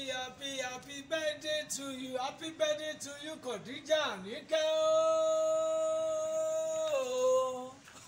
happy happy happy birthday to you happy birthday to you Khadija Àníkẹ́ ooo.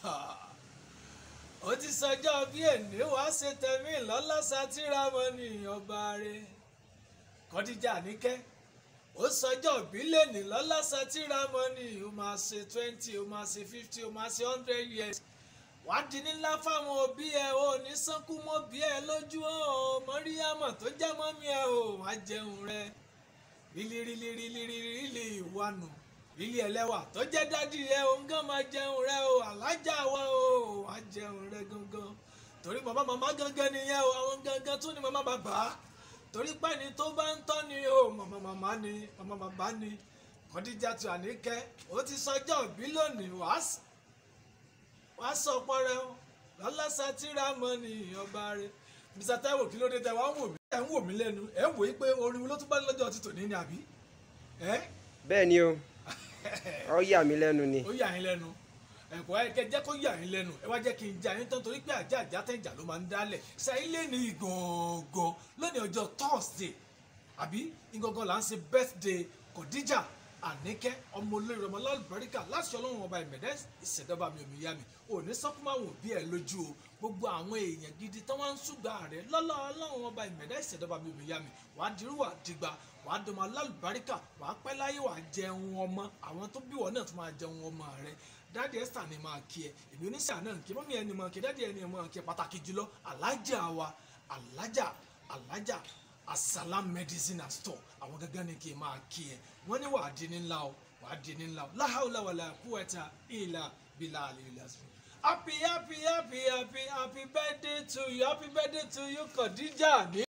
ó ti sọjọ́ bí èní wá ṣe tẹ̀mí lọ́lá sátìrámọ́nì ọba rẹ̀ Khadija Àníkẹ́ ó sọjọ́ ìbílẹ̀ ní lọ́lá sátìrámọ́nì ó máa ṣe twenty ó máa ṣe fifty ó máa ṣe hundred years wàá di nílá fáwọn òbí ẹ ò ní sánkú mọ́ bí ẹ lójú ọ mọ́ríyámọ̀ tó jẹ́ mọ́mí ẹ ò wá jẹun rẹ rílírílírílírílí ìwànù lílí ẹlẹ́wà tó jẹ́ dádì ẹ ò ń gán máa jẹun rẹ o alájà wa o wá jẹun rẹ gangan torí màmá màmá gangan nìyẹn o àwọn gangan tún ni màmá bàbá torí pẹ́ni tó bá ń tọ́ ni o màmá màmá ni màmá bàbá ni Khadijatu Àníkẹ́ ó ti sọjọ́ ìbí lónìí wàá wàá sọ pọrẹ o lọlọsà tíra mọ ní ọba rẹ Mr. Taiwo kí ló dé tẹ wàá ń wò mí ẹ ń wò mí lẹ́nu ẹ ń wò yí pé orin wo ló tún bá lọ́jọ́ ti tòní ni àbí ẹ bẹ́ẹ̀ ni o ọ yà mí lẹ́nu ni ó yà yín lẹ́nu ẹ̀kọ́ ẹ kẹ jẹ́ kó yà yín lẹ́nu ẹ wá jẹ́ kí n já yín tán torí pé àjà àjà tẹ̀jà ló máa ń dálẹ̀ sẹ́yìn lé ní ìgangan lónìí ọjọ́ Thursday àbí ìgangan là ń ṣe birthday Khadija Àníkẹ́ ọmọ olórí ọmọ lálùbáríkà láti ọlọ́run ọba ìmẹ̀dẹ́ ìṣẹ̀dọ́ba mi òmìyá mi ò ní sọ́kúnmáwò bí ẹ lójú o gbogbo àwọn èèyàn gidi tán wá ń ṣùgbà rẹ lọ́lọ́ ọlọ́run ọba ìmẹ̀dẹ́ ìṣẹ̀dọ́ba mi òmìyá mi wàá dirú wàá dìgbà wàá dọmọ lálùbáríkà wàá pẹ́ láyé wàá jẹun ọmọ àwọn tó bí wọ́n náà tún máa jẹun ọmọ rẹ dáàdi Esther ni máa kí ẹ èmi oníṣẹ́ àná kí mọ́mí ẹni máa kí dáàdi ẹni máa kí ẹ pàtàkì jùlọ alájà wa alájà alájà asalam medicine and store àwọn gángan ni kí n máa kí ẹ wọ́n ní wàá di ní ńlá o wàá di ní ńlá o láhàúlà wàlà kúwẹ̀tà ìlà bílà àlèlà sùn. happy happy happy happy happy birthday to you happy birthday to you Khadija ní.